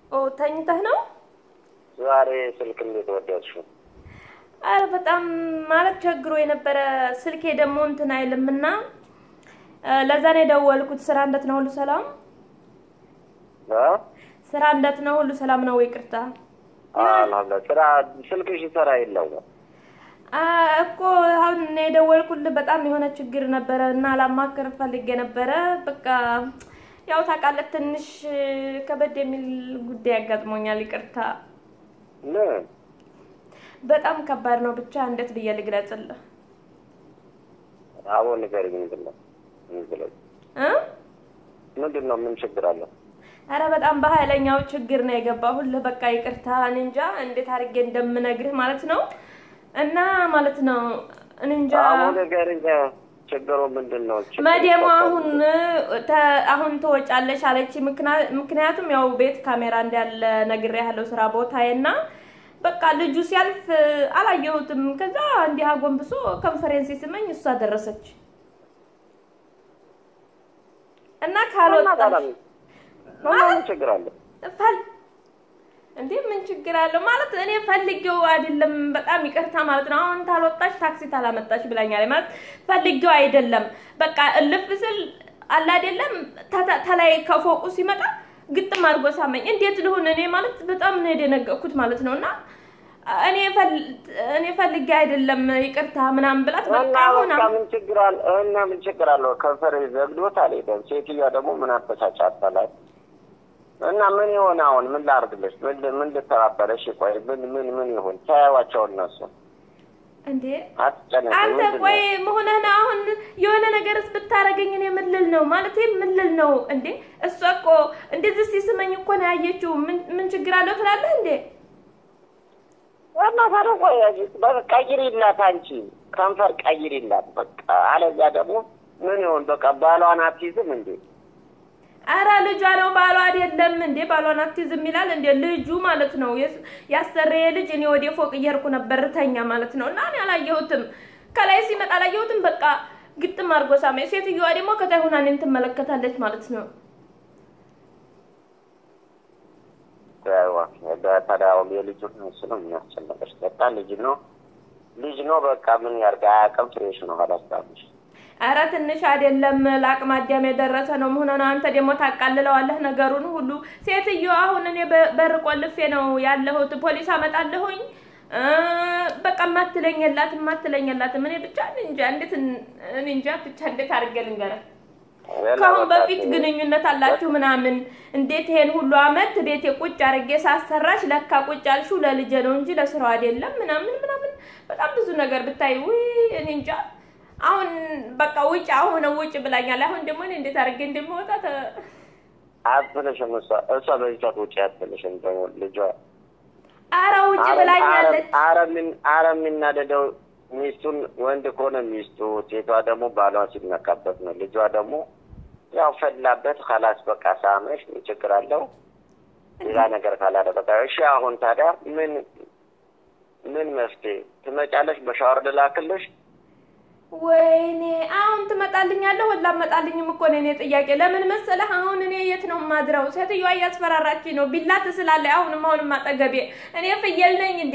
ኦ ተኝተህ ነው? ዛሬ ስልክ እንዴት ወደድሽው? አረ በጣም ማለት ቸግሮ የነበረ ስልኬ ደግሞ እንትን አይልምና ለዛ ነው የደወልኩት። ስራ እንዴት ነው? ሁሉ ሰላም? እ? ስራ እንዴት ነው? ሁሉ ሰላም ነው? ይቅርታ አልሐምዱሊላህ። ስራ ስልክሽ ይሰራ የለው አ እኮ አሁን እኔ የደወልኩልህ በጣም የሆነ ችግር ነበረ እና ላማክር ፈልጌ ነበረ። በቃ ያው ታውቃለህ ትንሽ ከበድ የሚል ጉዳይ ያጋጥሞኛል። ይቅርታ ምን? በጣም ከባድ ነው። ብቻ እንዴት ብዬ ልግለጽልህ? አቦ ንገሪኝ። ምንድን ነው ምንድን ነው እ ምንድን ነው? ምን ችግር አለው? አረ በጣም በኃይለኛው ችግር ነው የገባሁልህ። በቃ ይቅርታ፣ እኔ እንጃ እንዴት አድርጌ እንደምነግርህ ማለት ነው። እና ማለት ነው እኔ እንጃ አቦ ንገሪኝ። ችግሩ ምንድን ነው? ችግሩ መዲያሙ ተፈጠረ። አሁን ተ- አሁን ትወጫለሽ አለች። ምክንያ- ምክንያቱም ያው ቤት ካሜራ እንዳለ ነግሬሃለሁ ስራ ቦታዬ እና በቃ ልጁ ሲያልፍ አላየሁትም። ከዛ እንዲህ አጎንብሶ ኮንፈረንስ ሲስመኝ እሷ ደረሰች እና እና ካልወጣ ታዲያ ምን ምን ችግር አለው? ፈል እንዴ ምን ችግር አለው ማለት እኔ ፈልጌው አይደለም። በጣም ይቅርታ ማለት ነው። አሁን ታልወጣች ታክሲ ታላመጣች ብላኛለች ማለት ፈልጌው አይደለም። በቃ እልፍ ስል አለ አይደለም ተ- ተላይ ከፎቁ ሲመጣ ግጥም አድርጎ ሳመኝ። እንዴት ልሁን እኔ ማለት በጣም ነው የደነገጥኩት ማለት ነው። እና እኔ ፈል- እኔ ፈልጌ አይደለም ይቅርታ ምናምን ብላት በቃ እና አሁን በቃ ምን ችግር አለ? እና ምን ችግር አለው? ከንፈር ዘግዶት አልሄደም። ሴትዮዋ ደግሞ ምን አበሳጫታላት? እና ምን ይሆን አሁን? ምን ላርግልሽ? ምን ምን ልተባበረሽ? ቆይ ምን ምን ምን ይሆን? ተያዋቸው እነሱ እንዴ አትጨነቂ። አንተ ምንድን ነው? ቆይ መሆንህ ነው አሁን የሆነ ነገርስ ብታረገኝ እኔ ምን ልል ነው ማለት ምን ልል ነው እንዴ? እሷ እኮ እንደዚህ ሲስመኝ እኮ ነው ያየችው። ምን ምን ችግር አለው ትላለህ እንዴ? እና ታዲያ ቆይ በቃ ቀይሪላት፣ አንቺ ከንፈር ቀይሪላት በቃ። አለዚያ ደግሞ ምን ይሆን? በቃ ባሏን አትይዝም እንዴ? አረ ልጇ ነው ባሏ አይደለም እንዴ? ባሏን አትይዝም ይላል እንዴ? ልጁ ማለት ነው የስ- ያሰረየ ልጅ። እኔ ወደ ፎቅ እየሄድኩ ነበር ተኛ ማለት ነው እና እኔ አላየሁትም። ከላይ ሲመጣ አላየሁትም። በቃ ግጥም አድርጎ ሳመኝ። ሴትዮዋ ደግሞ ከታይ ሆና እኔን ትመለከታለች ማለት ነው። በተዳውም የልጁ እሱ ነው የሚያስጨነቀሽ። በቃ ልጅ ነው ልጅ ነው በቃ ምን ያርጋ አያውቅም። ፍሬሽ ነው አላስታምሽ አረ ትንሽ አይደለም ለአቅመ አዳም የደረሰ ነው መሆኑ ነው። አንተ ደግሞ ታቃልለዋለህ ነገሩን ሁሉ። ሴትዮ አሁን እኔ በ- በር ቆልፌ ነው ያለሁት። ፖሊስ አመጣለሁኝ እ በቃ ማትለኝ የላትም ማትለኝ የላትም። እኔ ብቻ እኔ እንጃ እንዴት እኔ እንጃ ብቻ እንዴት አድርጌ ልንገርህ። ከአሁን በፊት ግንኙነት አላችሁ ምናምን እንዴት ይሄን ሁሉ አመት ቤቴ ቁጭ አድርጌ ሳሰራሽ ለካ ቁጭ አልሽው ለልጄ ነው እንጂ ለስራው አይደለም ምናምን ምናምን በጣም ብዙ ነገር ብታይ ውይ እኔ እንጃ አሁን በቃ ውጭ አሁን ውጭ ብላኛል። አሁን ደግሞ እኔ እንዴት አድርጌ እንደምወጣ ተ- አትልሽም። እሷ እሷ በዚህ ሰዓት ውጭ አትልሽም። ደግሞ ልጇ አረ ውጭ ብላኛለች። አረ ምን አረ የሚናደደው ሚስቱን ወንድ ከሆነ ሚስቱ፣ ሴቷ ደግሞ ባሏ ሲነካበት ነው። ልጇ ደግሞ ያው ፈላበት ከላስ በቃ ሳመሽ ምን ችግር አለው? ሌላ ነገር ካላደረገ እሺ። አሁን ታዲያ ምን ምን መፍትሄ ትመጫለሽ? በሻወር ልላክልሽ? ወይኔ አሁን ትመጣልኛለህ ወላ አመጣልኝም እኮ ነው የኔ ጥያቄ። ለምን መሰለህ አሁን እኔ የት ነው የማድረው? ሴትዮዋ እያስፈራራችኝ ነው። ቢላ ትስላለች። አሁንም አሁንም አጠገቤ እኔ ፍየል ነኝ እንዴ?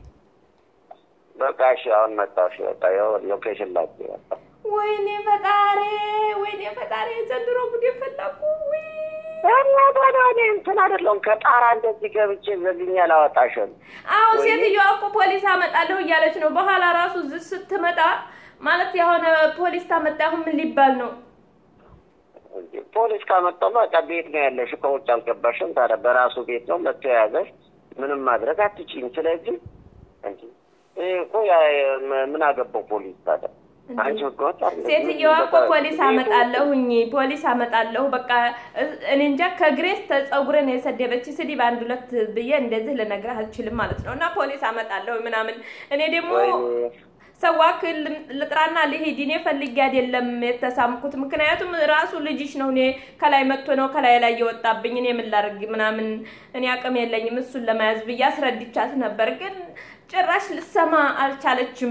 በቃ እሺ፣ አሁን መጣሽ። በቃ ያው ሎኬሽን ላክ። በቃ ወይኔ ፈጣሪ፣ ወይኔ ፈጣሪ፣ ዘንድሮ ጉድ የፈላኩ ወይ እና ታዲያ እኔ እንትን አይደለሁም ከጣራ እንደዚህ ገብቼ ዘግኛ አላወጣሽም። አሁን ወይኔ። ሴትዮዋ እኮ ፖሊስ አመጣለሁ እያለች ነው። በኋላ ራሱ እዚህ ስትመጣ ማለት የሆነ ፖሊስ ታመጣ። አሁን ምን ሊባል ነው? እንዴ፣ ፖሊስ ካመጣው በቃ ቤት ነው ያለሽ፣ ከውጭ አልገባሽም። ታዲያ በራሱ ቤት ነው መጥቶ የያዘሽ፣ ምንም ማድረግ አትችይም። ስለዚህ እንዴ ይሄ እኮ ያ- ምን አገባው ፖሊስ ታዲያ? አንቺ ህገወጥ አይደለም። ሴትዮዋ እኮ በቃ ፖሊስ ቤቱ- አመጣለሁኝ ፖሊስ አመጣለሁ በቃ እኔ እንጃ ከግሬስ ተጸጉረን የሰደበች ስድብ አንድ ሁለት ብዬ እንደዚህ ልነግርህ አልችልም ማለት ነው። እና ፖሊስ አመጣለሁ ምናምን እኔ ደግሞ ወይኔ ሰዋክ ልጥራና ልሂድ። እኔ ፈልጌ አይደለም የተሳምኩት፣ ምክንያቱም ራሱ ልጅሽ ነው። እኔ ከላይ መጥቶ ነው ከላይ ላይ የወጣብኝ። እኔ ምን ላድርግ ምናምን እኔ አቅም የለኝም እሱን ለመያዝ ብዬ አስረድቻት ነበር፣ ግን ጭራሽ ልሰማ አልቻለችም።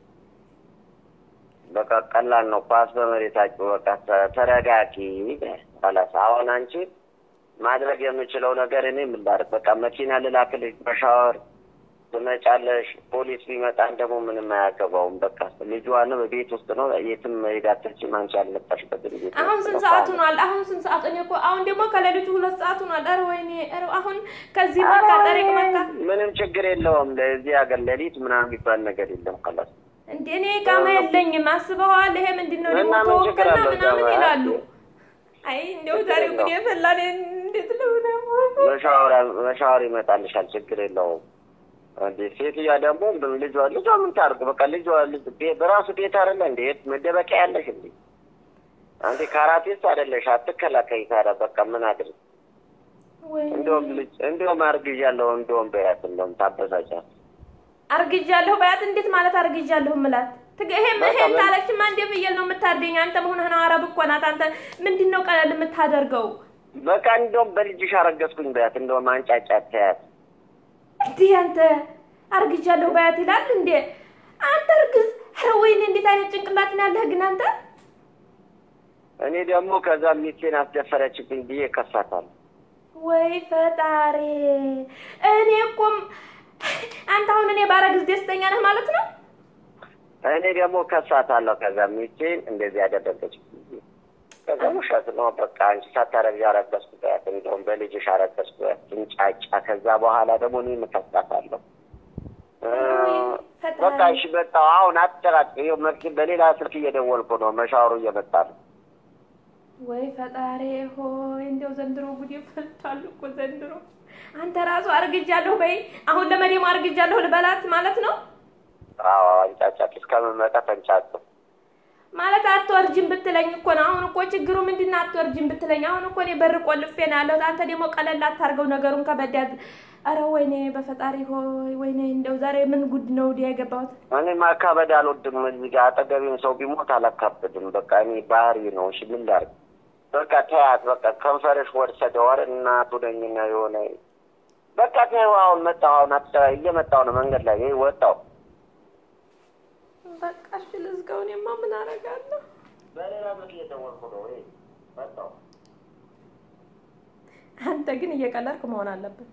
በቃ ቀላል ነው። ኳስ በመሬታችሁ በቃ ተ- ተረጋጊ። ባላስ አሁን አንቺ ማድረግ የምችለው ነገር እኔ ምን ላድርግ? በቃ መኪና ልላክልሽ፣ በሻወር ትመጫለሽ። ፖሊስ ቢመጣን ደግሞ ምንም አያገባውም። በቃ ልጇንም ቤት ውስጥ ነው፣ የትም መሄድ አትችይም። አንቺ አልመጣሽበትም ቤት አሁን ውስጥ ስንት ነው። ሰዓት ሆኗል? አሁን ስንት ሰዓት? እኔ እኮ አሁን ደግሞ ከሌሊቱ ሁለት ሰዓት ሆኗል። ኧረ ወይኔ! ኧረ አሁን ከዚህ መካ ጠሪቅ መካ ምንም ችግር የለውም። ለዚህ ሀገር ሌሊት ምናምን የሚባል ነገር የለም። ከላስ እንዴ እኔ ቃማ የለኝም። አስበዋል። ይሄ ምንድን ነው ደግሞ እና ምን ችግር ተወከልና አለው? ምናምን ጃማ? ይላሉ። አይ እንደው ችግር ዛሬ የለውም። እንግዲህ የፈላኔ እንዴት ልሆነ በሻወር በሻወር ይመጣልሻል። ችግር የለውም። እንዴ ሴትዮዋ ደግሞ ልጇ ልጇ ምን ታርግ? በቃ ልጇ ልጅ ቤ- በራሱ ቤት አይደለ እንዴ? የት መደበቂያ ያለሽ እንዴ? አንዴ ካራቴስ አይደለሽ? አትከላከይ ታዲያ። በቃ ምን አድርግ? ወይ እንደውም ልጅ እንደውም አርግዣለሁ እንደውም በያት እንደውም ታበሳጫት። አርግጃለሁ በያት። እንዴት ማለት አርግጃለሁ ምላት? ትግ- ይሄም በቃ ይሄን ምን- ታለችማ እንዴ ፍየል ነው የምታደኝ። አንተ መሆንህ ነው አረብ እኮ ናት። አንተ ምንድን ነው ቀለል የምታደርገው? በቃ እንደውም በልጅሽ አረገዝኩኝ በያት። እንደውም አንጫጫት ተያት። እንዲህ አንተ አርግጃለሁ በያት ይላል እንዴ? አንተ እርግዝ። ኧረ ወይኔ እንዴት አይነት ጭንቅላት ነው ያለህ ግን አንተ። እኔ ደግሞ ከዛ ሚስቴን አስደፈረችብኝ ብዬ ከሳታለሁ። ወይ ፈጣሪ! እኔ እኮም አንተ አሁን እኔ ባረግዝ ደስተኛ ነህ ማለት ነው? እኔ ደግሞ ከሳታለሁ። ከዛ ሚስቴን እንደዚህ ያደረገች ብዬ ከዛ ውሸት ነው በቃ አንቺ ሳታረግዢ አረገዝኩ በያት። እንደውም በልጅሽ አረገዝኩ በያት ትንጫጫ። ከዛ በኋላ ደግሞ እኔ እከሳታለሁ። እ፣ በቃ እሺ በቃ አሁን አትጨቃጭ። ይኸው መኪ በሌላ ስልክ እየደወልኩ ነው። መሻወሩ እየመጣ ነው። ወይ ፈጣሪ ሆይ እንደው ዘንድሮ ጉድ ፈልቷል እኮ ዘንድሮ። አንተ ራሱ አርግጃለሁ በይ። አሁን ለመዴም አርግጃለሁ ልበላት ማለት ነው አዎ አንጫጫት። እስከምመጣ ተንጫጩ። ማለት አትወርጅም ብትለኝ እኮ ነው። አሁን እኮ ችግሩ ምንድን ነው? አትወርጅም ብትለኝ አሁን እኮ እኔ በር ቆልፌ ነው ያለሁት። አንተ ደግሞ ቀለል አታርገው ነገሩን ከበድ ያዝ። ኧረ ወይኔ በፈጣሪ ሆይ ወይኔ እንደው ዛሬ ምን ጉድ ነው ወዲያ የገባሁት። እኔ ማካበድ አልወድም። እዚህ ጋር አጠገቤም ሰው ቢሞት አላካብድም። በቃ እኔ ባህሪ ነው። እሺ ምን ላድርግ? በቃ ተያት። በቃ ከንፈርሽ ወሰደዋል። እናቱ ነኝና የሆነ በቃ ተይው። አሁን መጣሁ። አሁን አትጨ እየመጣሁ ነው። መንገድ ላይ ይሄ ወጣሁ። በቃ እሺ ልዝጋው። እኔማ ምን አደርጋለሁ? በሌላ ስልክ እየደወልኩ ነው። ይሄ መጣሁ። አንተ ግን እየቀለድክ መሆን አለብን።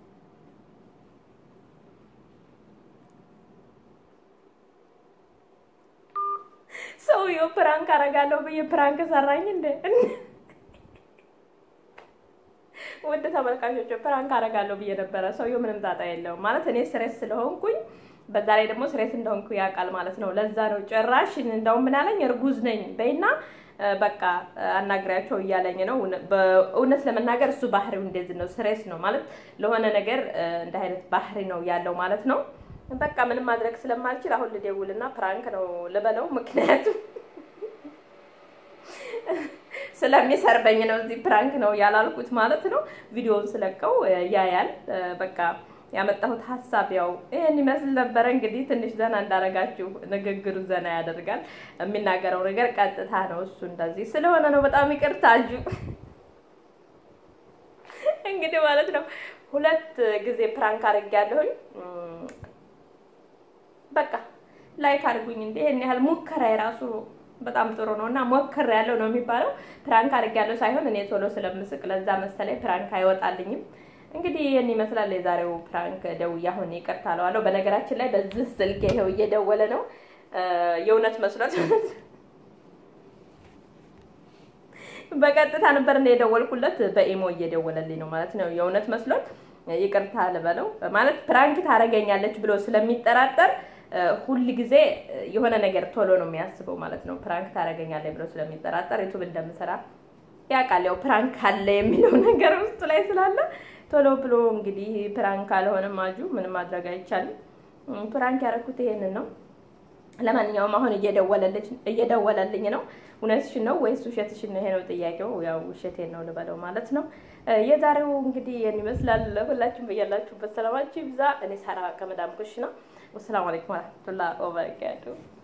ሰውዬው ፕራንክ አደርጋለሁ ብዬ ፕራንክ ሰራኝ እንደ ውድ ተመልካቾች ፕራንክ አደርጋለሁ ብዬ ነበረ። ሰውዬው ምንም ጣጣ የለውም ማለት እኔ ስሬስ ስለሆንኩኝ በዛ ላይ ደግሞ ስሬስ እንደሆንኩ ያውቃል ማለት ነው። ለዛ ነው ጭራሽ እንደውም ምን አለኝ እርጉዝ ነኝ በይና እ፣ በቃ እ፣ አናግሪያቸው እያለኝ ነው። እውነ- በእውነት ለመናገር እሱ ባህሪው እንደዚህ ነው። ስሬስ ነው ማለት ለሆነ ነገር እ፣ እንደ አይነት ባህሪ ነው ያለው ማለት ነው። በቃ ምንም ማድረግ ስለማልችል አሁን ልደውልና ፕራንክ ነው ልበለው ምክንያቱም ስለሚሰርበኝ ነው። እዚህ ፕራንክ ነው ያላልኩት ማለት ነው። ቪዲዮውን ስለቀው እ፣ ያያል እ፣ በቃ ያመጣሁት ሀሳብ ያው ይህን ይመስል ነበረ። እንግዲህ ትንሽ ዘና እንዳረጋችሁ ንግግሩ ዘና ያደርጋል። የሚናገረው ነገር ቀጥታ ነው። እሱ እንደዚህ ስለሆነ ነው። በጣም ይቅርታ እጁ እንግዲህ ማለት ነው ሁለት ጊዜ ፕራንክ አድርጌያለሁኝ። እም፣ በቃ ላይክ አድርጉኝ እንዴ! ይሄን ያህል ሙከራ የራሱ በጣም ጥሩ ነው እና ሞክር ያለው ነው የሚባለው። ፕራንክ አድርጌያለሁ ሳይሆን እኔ ቶሎ ስለምስቅ ለዛ መሰለኝ ፕራንክ አይወጣልኝም። እንግዲህ ይህን ይመስላል የዛሬው ፕራንክ። ደውዬ አሁን ይቅርታ እለዋለሁ። በነገራችን ላይ በዚህ ስልክ ይኸው እየደወለ ነው እ፣ የእውነት መስሎት በቀጥታ ነበር እንደ የደወልኩለት በኢሞ እየደወለልኝ ነው ማለት ነው። የእውነት መስሎት ይቅርታ ልበለው ማለት ፕራንክ ታደርገኛለች ብሎ ስለሚጠራጠር እ፣ ሁል ጊዜ የሆነ ነገር ቶሎ ነው የሚያስበው ማለት ነው። ፕራንክ ታደርገኛለች ብሎ ስለሚጠራጠር ዩቱብ እንደምሰራ ያውቃል። ያው ፕራንክ አለ የሚለው ነገር ውስጡ ላይ ስላለ ቶሎ ብሎ እንግዲህ ፕራንክ አልሆነም አጁ ምንም ማድረግ አይቻልም። እም፣ ፕራንክ ያደረኩት ይሄንን ነው። ለማንኛውም አሁን እየደወለልኝ እየደወለልኝ ነው። እውነትሽን ነው ወይስ ውሸትሽን ነው? ይሄ ነው ጥያቄው። ያው ውሸቴን ነው ልበለው ማለት ነው። እ፣ የዛሬው እንግዲህ ይህን ይመስላል። ሁላችሁም በያላችሁበት ሰላማችሁ ይብዛ። እኔ ሳራ ከመዳም ኩሽና። ወሰላሙ አለይኩም ወረህመቱላሂ ወበረካቱሁ